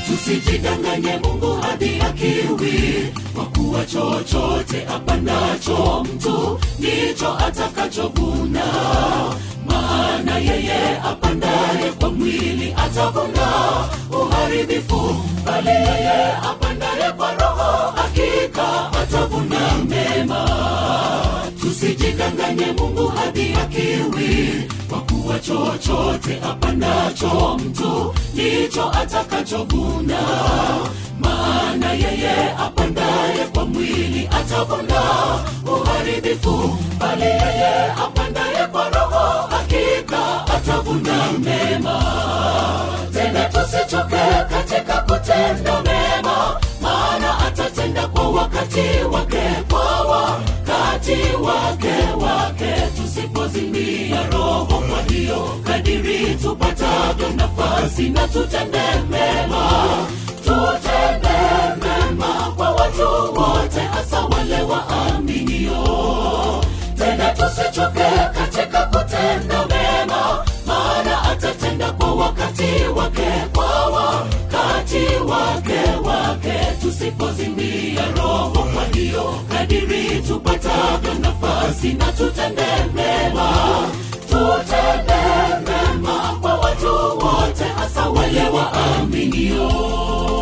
tusijidanganye mungu hadi akiwi kwa kuwa chochote apandacho mtu ndicho atakachovuna maana yeye apandaye kwa mwili atavuna uharibifu bali yeye apandaye kwa roho hakika atavuna mema tusijidanganye mungu hadi akiwi kwa kuwa chochote apandacho mtu ndicho atakachovuna maana yeye apandaye kwa mwili atavuna uharibifu bali yeye apandaye kwa roho hakika atavuna mema tena tusichoke katika kutenda mema maana atatenda kwa wakati wake kwa wakati wake wake tusipozimia roho kwa hiyo kadiri tupatavyo nafasi na tutende mema tutende mema kwa watu wote hasa wale waaminio tena tusichoke katika kutenda mema maana atatenda kwa wakati wake kwa wakati wake wake tusipozimia roho kwa hiyo kadiri tupatavyo nafasi na tutende mema tutende mema kwa watu wote hasa wale waaminio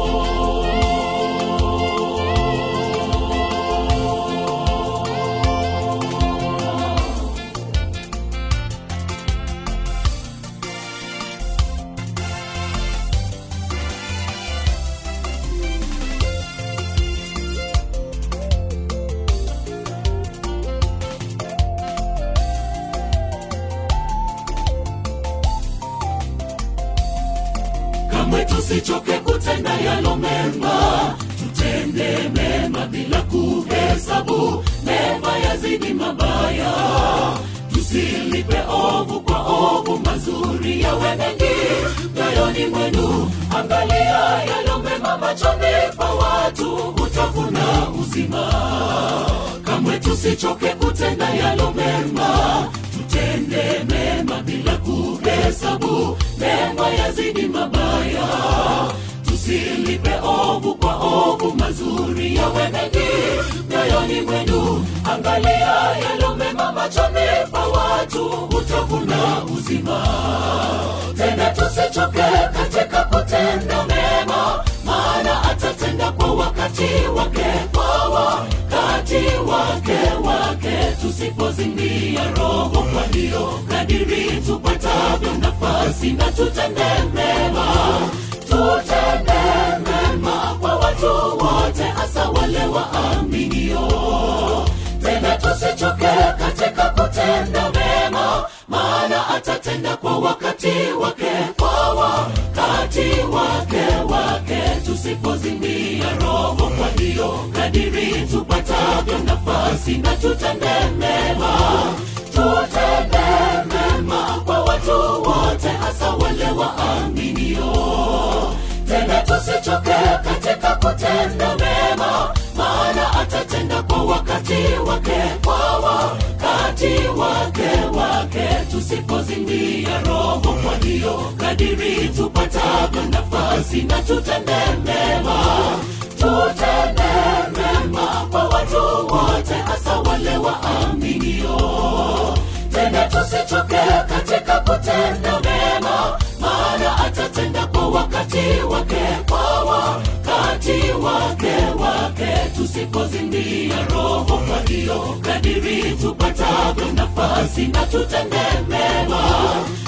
kamwe tusichoke kutenda yalo mema tutende mema bila kuhesabu mema yazidi mabaya tusilipe ovu kwa ovu mazuri yawe mengi moyoni mwenu angalia yalo mema machoni pa watu utavuna uzima kamwe tusichoke kutenda yalo mema tutende mema bila kuhesabu mema yazidi mabaya tusilipe ovu kwa ovu mazuri yawe mengi moyoni mwenu angalia yalo mema machoni pa watu utavuna uzima tena tusichoke katika kutenda mema maana atatenda kwa wakati wake kwa wakati wake wake tusipozimia roho kwa hiyo kadiri tupatavyo nafasi na tutende mema tutende mema kwa watu wote hasa wale waaminio tena tusichoke katika kutenda mema maana atatenda kwa wakati wake kwa wakati wake wake tusipozimia roho kwa hiyo kadiri tupatavyo nafasi na tutende mema tutende mema kwa watu wote hasa wale waaminio tena tusichoke katika kutenda mema maana atatenda kwa wakati wake kwa wakati wake wake tusipozimia roho kwa hiyo kadiri tupatavyo nafasi na tutende mema tutende mema kwa watu wote hasa wale waaminio tena tusichoke katika kutenda mema maana atatenda kwa wakati wake kwa wakati wake wake tusipozimia roho kwa hiyo kadiri tupatavyo nafasi na tutende mema